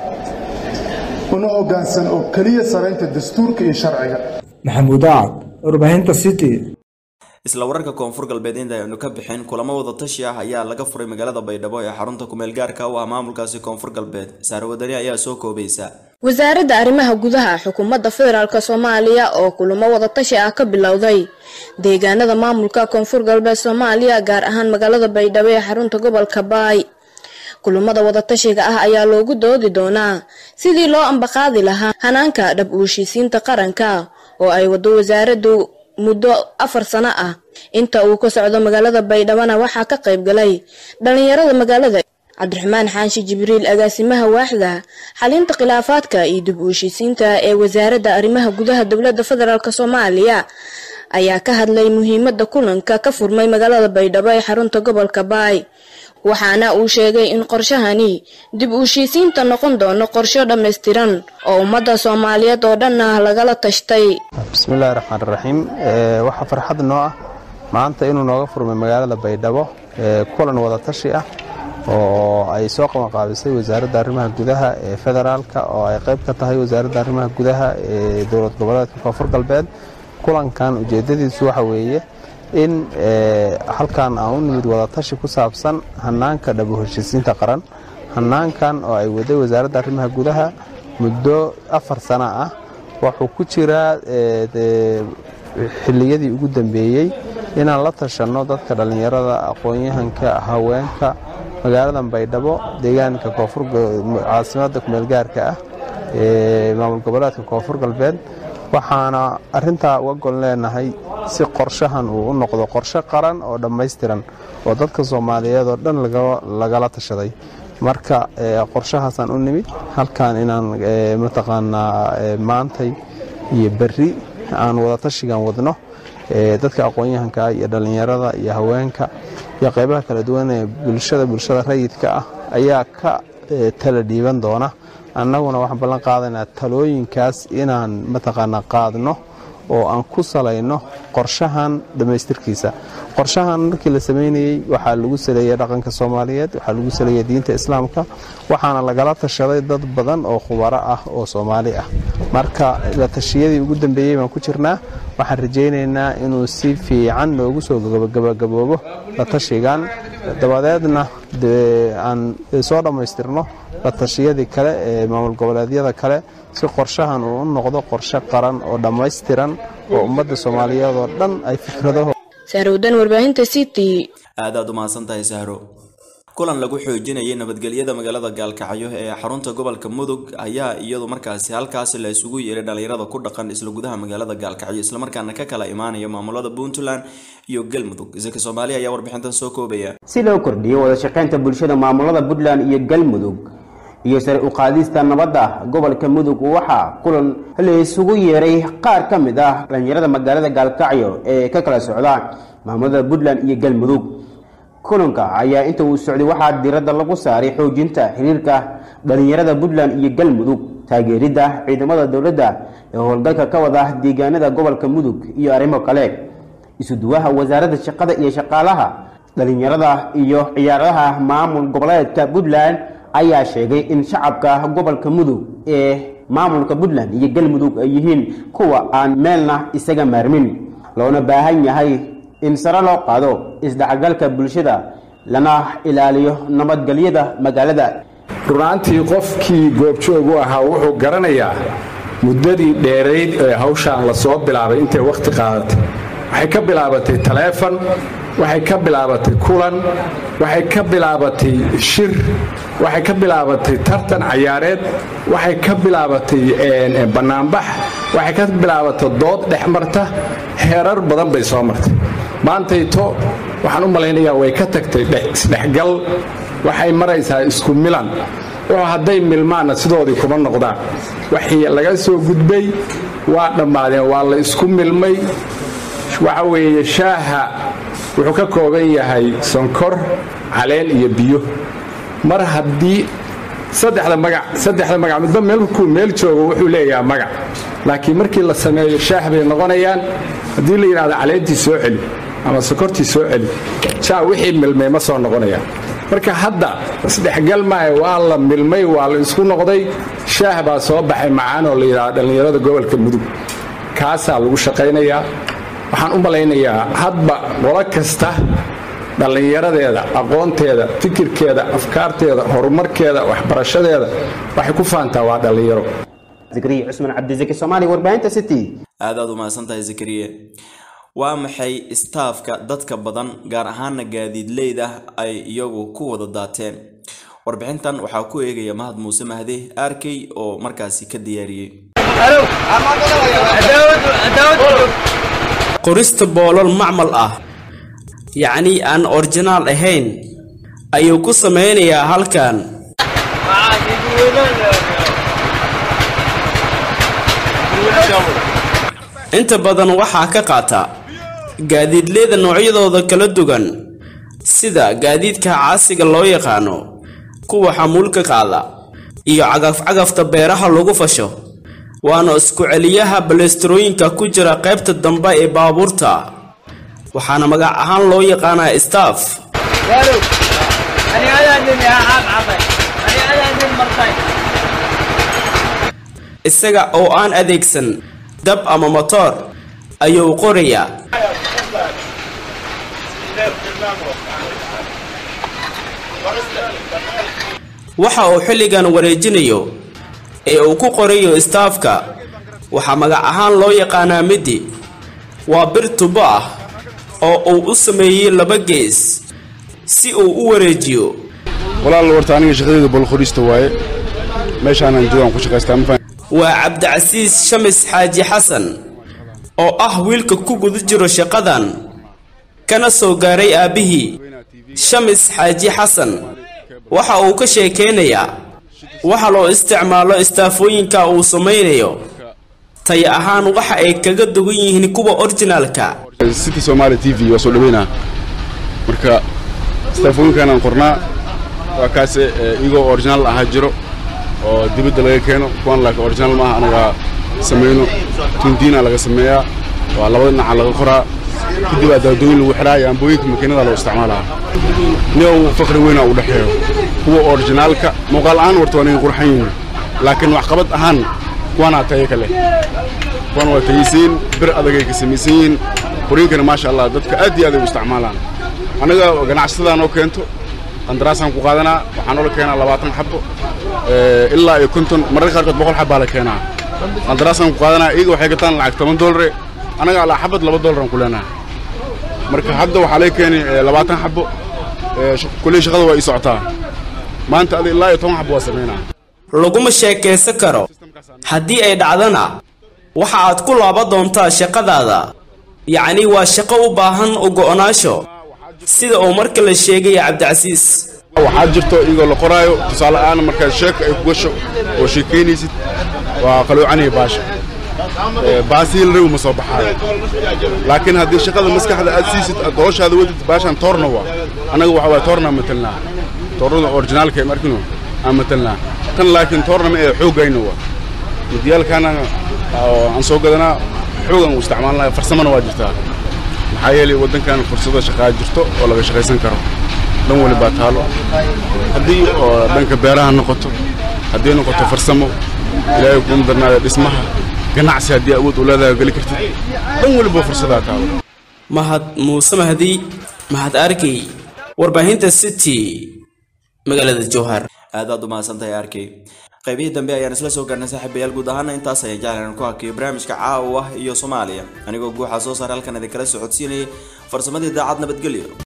una hoggaansan oo keliya saraynta dastuurka iyo sharciga maxamuud acad warbaahinta city isla wararka koonfur galbeed inta aynu ka bixin kulamo wada tashi ah ayaa laga furay magaalada baydhabo ee xarunta kumeel gaarka u ah maamulkaasi koonfur galbeed saare wadani ayaa soo koobaysa wasaaradda arrimaha gudaha xukuumadda federaalk soomaaliya oo kulamo wadatashi ah ka bilowday deegaanada maamulka koonfur galbeed soomaaliya gaar ahaan magaalada baydhabo ee xarunta gobolka baay kulamada wadatashiga ah ayaa loogu doodi doonaa sidii loo ambaqaadi lahaa hanaanka dhab uushiisiinta qaranka oo ay wado wasaaraddu muddo afar sano ah inta uu ka socdo magaalada baydhabona waxaa ka qayb galay dhalinyarada magaalada cabdiraxmaan xaanshi jibriil agaasimaha waaxda xalinta khilaafaadka iyo dib uushiisiinta ee wasaaradda arrimaha gudaha dowladda federaalk soomaaliya ayaa ka hadlay muhiimada kulanka ka furmay magaalada baydhabo ee xarunta gobolka baay waxaana uu sheegay in qorshahani dib uushiisiinta noqon doono qorsho dhammaystiran oo ummadda soomaaliyeed oo dhan ah lagala tashtay bismillahi raxmaan raxiim waxaa farxad noo ah maanta inuu nooga furmay magaalada baydhabo kulan wadatashi ah oo ay soo qabanqaabisay wasaaradda arrimaha gudaha ee federaalka oo ay qayb ka tahay wasaaradda arrimaha gudaha ee dowlad goboleedka koonfur galbeed kulankan ujeedadiisu waxa weeye in halkan aan u nimid wadatashi ku saabsan hanaanka dhabu heshiisiinta qaran hanaankan oo ay waday wasaaradda arrimaha gudaha muddo afar sana ah wuxuu ku jiraa xilliyadii ugu dambeeyey inaan la tashanno dadka dhallinyarada aqoon-yahanka haweenka magaaladan baydhabo deegaanka caasimadda kumeelgaarka ah ee maamul goboleedka koonfur galbeed waxaana arintaa uga gol leenahay si qorshahan uu u noqdo qorshe qaran oo dhammaystiran oo dadka soomaaliyeed oo dhan lagala tashaday marka qorshahaasaan u nimid halkan inaan mataqaanaa maantay iyo berri aan wadatashigan wadno dadka aqoon-yahanka iyo dhallinyarada iyo haweenka iyo qaybaha kala duwan ee bulshada bulshada rayidka ah ayaa ka tala dhiiban doona annaguna waxaan ballan qaadaynaa talooyinkaas inaan mataqaanaa qaadno oo aan ku salayno qorshahan dhammaystirkiisa qorshahan markii la samaynayey waxaa lagu saleeyey dhaqanka soomaaliyeed waxaa lagu saleeyey diinta islaamka waxaana lagala tashaday dad badan oo khubaro ah oo soomaali ah marka la tashiyadii ugu dambeeyey baan ku jirnaa waxaan rajaynaynaa inuu si fiican noogu soo gabagaboobo la tashigan dabadeedna aan soo dhammaystirno la tashiyadii kale ee maamul goboleedyada kale si qorshahan uu u noqdo qorshe qaran oo dhammaystiran oo ummadda soomaaliyeed oo dhan ay fikradaho saarowdan warbaahinta city aad aad u mahadsan tahay sahro kulan lagu xoojinayay nabadgelyada magaalada gaalkacyo ee xarunta gobolka mudug ayaa iyadu markaasi halkaasi la isugu yeeray dhalinyarada ku dhaqan isla gudaha magaalada gaalkacyo islamarkaana ka kala imaanaya maamulada puntland iyo galmudug isaka soomaaliya ayaa warbixintan soo koobaya si loo kordhiyo wada shaqaynta bulshada maamulada puntland iyo galmudug iyo sare u qaadista nabadda gobolka mudug waxaa kulan la isugu yeeray qaar ka mid ah dhalinyarada magaalada gaalkacyo ee ka kala socda maamulada puntland iyo galmudug kulanka ayaa inta uu socday waxaa diradda lagu saaray xoojinta xiriirka dhalinyarada puntland iyo galmudug taageeridda ciidamada dowladda ee howlgalka ka wada deegaanada gobolka mudug iyo arrimo kale isuduwaha wasaaradda shaqada iyo shaqaalaha dhalinyarada iyo ciyaaraha maamul goboleedka puntland ayaa sheegay in shacabka gobolka mudug ee maamulka puntland iyo galmudug ay yihiin kuwa aan meelna isaga maarmin loona baahan yahay in sare loo qaado isdhexgalka bulshada lana ilaaliyo nabadgelyada magaalada runaantii qofkii goobjoog u ahaa wuxuu garanayaa muddadii dheerayd ee hawshaan la soo bilaabay intay wakhti qaadatay waxay ka bilaabatay taleefon waxay ka bilaabatay kulan waxay ka bilaabatay shir waxay ka bilaabatay tartan cayaareed waxay ka bilaabatay bannaanbax waxay ka bilaabatay dood dhex marta heerar badan bay soo martay maantayto waxaan u malaynayaa way ka tagtay isdhexgal waxay maraysaa isku milan wuxuu hadday milmaanna sidoodii kuma noqdaan waxii laga soo gudbay waa dhammaadeen waa la isku milmay waxa weeye shaaha wuxuu ka kooban yahay sonkor caleen iyo biyo mar haddii saddexda magac saddexda magac midba meelkuu meel joogo wuxuu leeyahay magac laakiin markii la sameeyo shaah bay noqonayaan haddii la yidhahdo caleentii soo celi ama sokortii soo celi jaa wixii milmay ma soo noqonayaan marka hadda isdhexgal maahe waa la milmay waa la isku noqday shaah baa soo baxay macaan oo la yidhahdo dhallinyarada gobolka mudug kaasaa lagu shaqaynayaa waxaan u malaynayaa hadba qolo kasta dhallinyaradeeda aqoonteeda fikirkeeda afkaarteeda horumarkeeda waxbarashadeeda waxay ku faantaa waa dhallinyaro zakariya cusman cabdizaki soomaali warbaahinta city aad aad u mahadsantahay zakariye waa maxay istaafka dadka badan gaar ahaana gaadiidleyda ay iyagu ku wada daateen warbixintan waxaa ku eegaya mahad muuse mahde arkey oo markaasi ka diyaariyey qorista boolal macmal ah yacnii aan orjinaal ahayn ayuu ku samaynayaa halkan inta badan waxaa ka qaata gaadiidleyda noocyadooda kala duwan sida gaadiidka caasiga loo yaqaano kuwa xamuulka qaada iyo cagafcagafta beeraha lagu fasho waana isku celiyaha balesterooyinka ku jira qaybta dambe ee baabuurta waxaana magac ahaan loo yaqaanaa staff isaga oo aan adeegsan dab ama motoor ayuu qorayaa waxa uu xilligan wareejinayo ee uu ku qorayo istaafka waxaa magac ahaan loo yaqaanaa midi waa bir tubo ah oo uu u sameeyey laba gees si uu u wareejiyo walaal warta aniga shaqadayda bolqorista waaye meeshaanan joogaan ku shaqaystaa ma waa cabdicasiis shamis xaaji xasan oo ah wiilka ku guda jiro shaqadan kana soo gaaray aabbihii shamis xaaji xasan waxa uu ka sheekaynayaa waxa loo isticmaalo istaafooyinka uu samaynayo tay ahaan waxa ay kaga dugan yihiin kuwa orjinaalka city somaali t v waa soo dhaweynaa marka istaafooyinkanaan qornaa waa kaase igoo originaal ahaa jiro oo dibadda laga keeno kuwan laakiin originaal maaha anaga samayno tundiina laga sameeyaa waa labada dhinaca laga qoraa kadib aa daadooyin lagu xiraa iyo ambooyinka makiinada loo isticmaalaa niow fakri weynaa u dhexeeyo kuwa orijinaalka muuqaal ahaan warta waa naga qurxan yihiin laakiin waxqabad ahaan kuwanaa tayo kale kuwan waa tayisiin bir adagay ka samaysan yihiin qoriinkana maasha allah dadka aad iyo aad ay u isticmaalaan annaga ganacsatada noo keento qandaraasaan ku qaadanaa waxaa noola keenaa labaatan xabo ilaa iyo konton mararka qaarkood boqol xabbaa la keenaa qandaraasaan ku qaadanaa iyaga waxay gataan lacag toban doolare annaga alaa xabad laba doolaraan ku leenaha marka hadda waxaa laga keenay labaatan xabo kulley shaqada waa ii socotaa maanta ada ilaa iyo toban xabo waa samaynaa laguma sheekaysan karo haddii ay dhacdana waxa aad ku laaba doontaa shaqadaada yacni waa shaqo u baahan u go'onaasho sida uu marka la sheegaya cabdicasiis waxaa jirto iyagoo la qoraayo tusaale ahaan markaad sheeka ay ku gasho oo sheekaynaysid waa qaloocanaya baasha baasii la rawi ma soo baxaayo laakiin haddii shaqada maskaxda aad siisid aad noloshaada wadid baashaan toorna waa annaga waxa waay toornaa matelnaa toornada orijinaalka ee markino aan matelnaa tan laakiin toorna ma ee xooggayna waa midiyaalkaana aan soo gadanaa xoogan u isticmaalnaa farsamana waa jirtaa maxaa yeelay waddankan fursado shaqaa jirto oo laga shaqaysan karo dhan wali baa taalo haddii oo dhanka beeraha noqoto haddii noqoto farsamo ilaahay kuma darnaada dhismaha ganacsi haddii awood u leedahay geli kartid dhan waliba fursadaa taalo mahad muuse mahdi mahad arkey warbaahinta city magaalada jowhar aad aad u mahadsantahay arkay qaybihii dambe ayaan isla soo gaarnay saaxiibayaal guud ahaana intaas ayaan jeclan ku hakiyo barnaamijka caawa iyo soomaaliya anigoo guuxa soo saar halkan idinkala socodsiinayay farsamadii daacad nabadgelyo